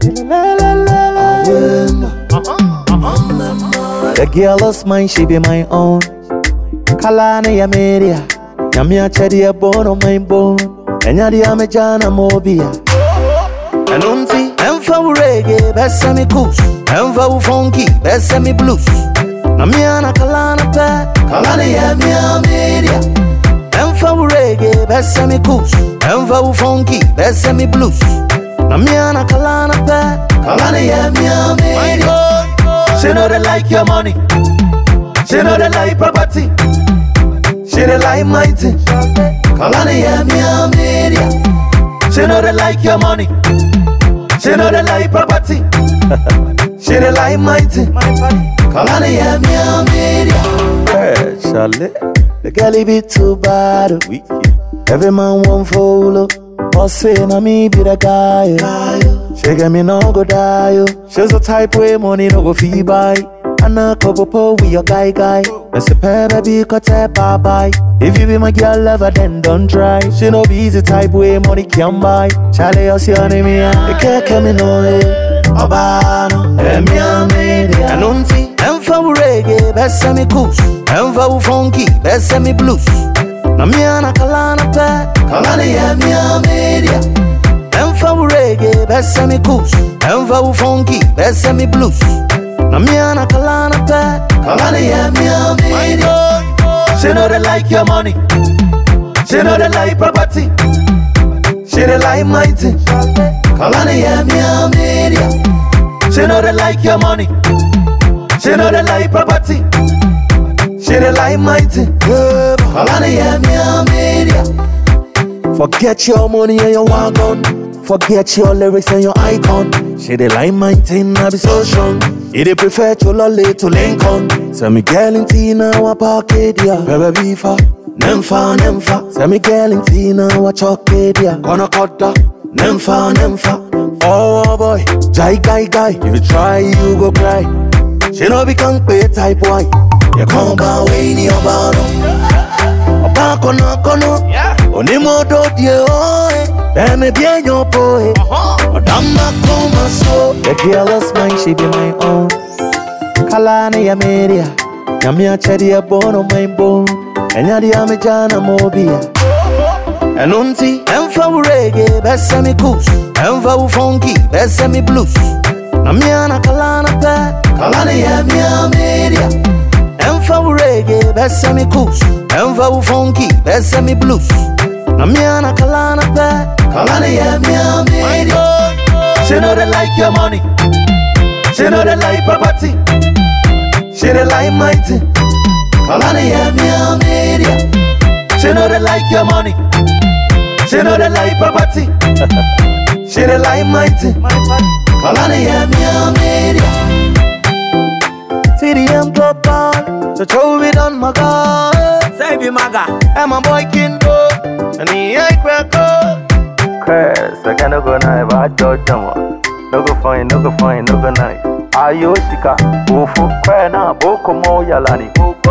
The girl is mine, she be my own. Kalana ya media. Nyami achedi ya bono my bone. Enyadi ya mejana mobia. Enunti, emfa u reggae, besa mi kus. Emfa u funky, besa mi blues. Na miana kalana pe, kalana ya mia media. Emfa u reggae, besa mi kus. Emfa u funky, besa mi blues. Na miana kalana pe, kalana ya mia media. She know they like your money. She know they like property. She they like my thing. Kalani ya mia media. She know they like your money. She know they like property. she they like my thing. Kalani ya mia media. Hey, Charlie. The girl be too bad. oh. Every man want follow. Boss say na me be the guy. oh. She get me no go die. oh. She's the type way money no go fee buy. And a couple po with your guy guy. Let's say baby cut a bye bye. If you be my girl lover, then don't try. She no be the type way money can buy. Charlie, you see on me, the can't come in no way. Obano, emi amedi. Anunti, emfa u reggae, besa mi kus. Emfa u funky, besa mi blues. Na miana kalana pe, kalana ya mi amedia. Emfa u reggae, besa mi kus. Emfa u funky, besa mi blues. Na miana kalana pe, kalana ya mi amedia. She know they like your money. She know they like property. She they like my thing. Kalana ya mi amedia. She know they like your money. She know they like property. She they like my thing. Kalana ya mi amedia. Forget your money and your wagon. Forget your lyrics and your icon. She they like my thing, I be so strong. He they prefer to lolly to Lincoln. Say me girl in Tina wa pocket ya. Bebe beefa, nemfa nemfa. Say me girl in Tina wa chocolate ya. Gonna cut that, nemfa nemfa. Oh boy, jai guy guy. If you try, you go cry. She no be can pay type boy. You come by way in your bottle. ọba kọ̀nàkọ̀nà onímọ̀dọ̀ díẹ̀ ọ̀ẹ́ bẹ́ẹ̀ni bí èèyàn po ẹ̀ ọ̀dà má kọ́ máa so. the girl is mine she be my own kala ne ya media nyame akyɛde ɛbɔ no man bone ɛnya deɛ megya na mobia ɛno nti ɛmfa wo rege bɛsɛ me kus ɛmfa wo funky bɛsɛ me blues na mea na kala na pɛ kala ne yɛ mea media Emfa u reggae, besa mi kus Emfa u funky, besa mi blues Na miana kalana pe Kalana ya mia media She know they like your money She know they like property She they like my thing Kalana ya mia media She know they like your money She know they like property She they like my thing Kalana ya mia media TDM global, so throw it on my God. Say be maga. And my boy can go, and he ain't crack up. Cause I can't go now if I judge them. No go fine, no go fine, no go nice. Ayo shika, ufu, kwe na boko mo yalani.